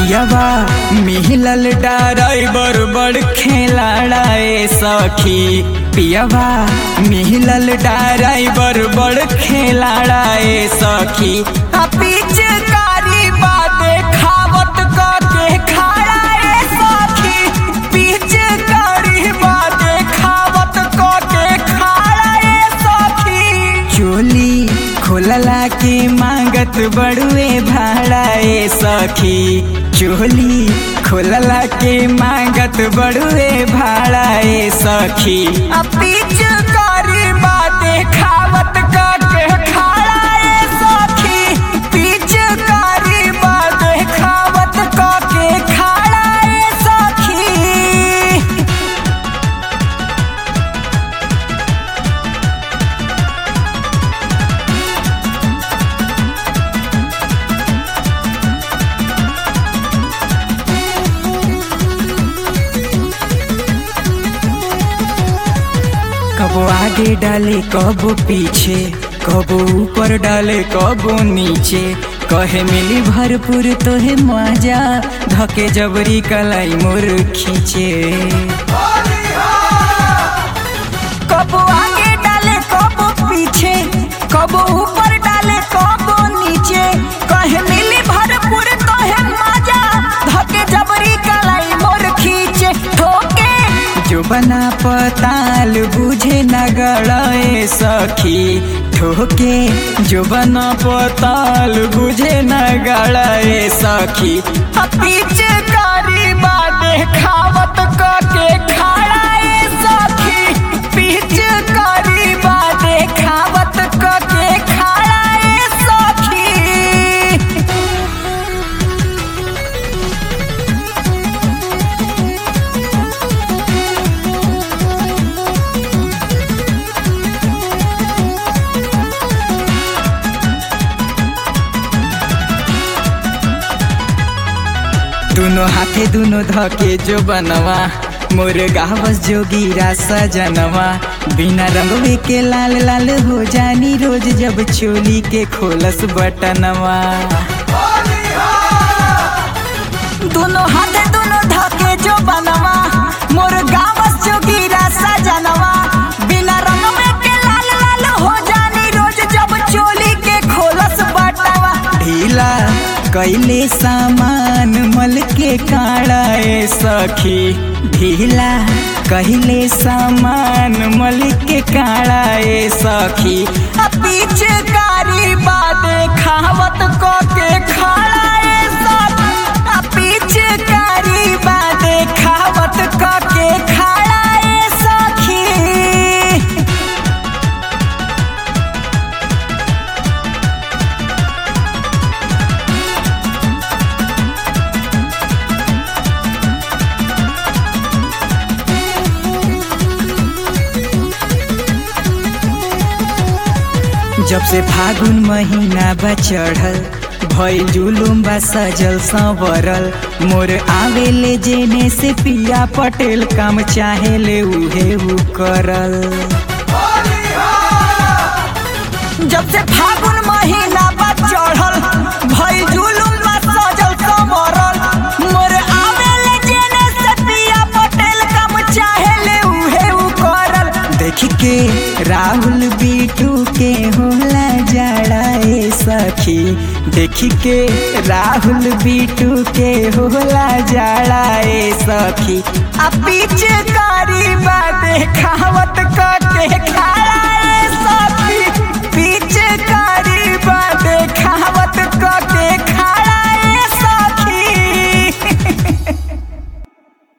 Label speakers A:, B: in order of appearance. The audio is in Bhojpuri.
A: पियावा मिहिलल ड्राइवर बड़ खेलाड़ाए सखी पियावा मिहिलल ड्राइवर बड़ खेलाड़ाए सखी आ पिचकारी बाते खावत के खाड़ा ए सखी पिचकारी बाते खावत के खाड़ा ए सखी चोली खोलला के मांगत बड़ुए भाड़ा ए सखी चोली खोलला के मांगत बड़ुए भाड़ा ए सखी आ पिचकारी बाते खावत के खाड़ा ए सखी पिचकारी बाते खावत के खाड़ा ए सखी कबो आगे डाले कबो पीछे कबो ऊपर डाले कबो नीचे कहे मिली भरपूर तोहे मजा धके जबरी कलाई मोर खींचे कबो आगे डाले कबो पीछे कबो ऊपर डाले कबो नीचे कहे मिली भरपूर तोहे मजा धके जबरी कलाई मोर खींचे ठोके जो बना पताल बुझे न गड़े सखी ठोके जो बना पताल बुझे न गड़े सखी आ पीछे कारी बाते खावत के खाड़ा ए सखी पीछे कारी बाते खावत के खाड़ा ए सखी दोनों हाथे दोनों धके जो बनवा मोर गावस जोगीरा सजनवा बिना रंगवे के लाल लाल हो जानी रोज जब चोली के खोलस बटनवा दोनों हाथे दोनों धके जो बनवा मोर गावस जोगीरा सजनवा बिना रंगवे के लाल लाल हो जानी रोज जब चोली के खोलस बटवा ढीला कैले सामान मल के काड़ा ए सखी ढीला कहले सामान मल के काड़ा ए सखी आ पीछे कारी बाते खावत को के खाड़ा ए सखी आ पीछे कारी बाते खावत को के खाड़ा ए सखी जब से फागुन महीना बा चढ़ल भइल जुलुम बा सजल संवरल मोर आवेले जेने से पिया पटेल काम चाहेले उहे उ करल जब से फागुन महीना बा चढ़ल भइल जुलुम बा सजल संवरल मोर आवेले जेने से पिया पटेल काम चाहेले उहे उ करल देख के राहुल बीटू के होला जाड़ा ए सखी देख के राहुल बीटू के होला जाड़ा ए सखी आ पीछे कारी बाते खावत के खाड़ा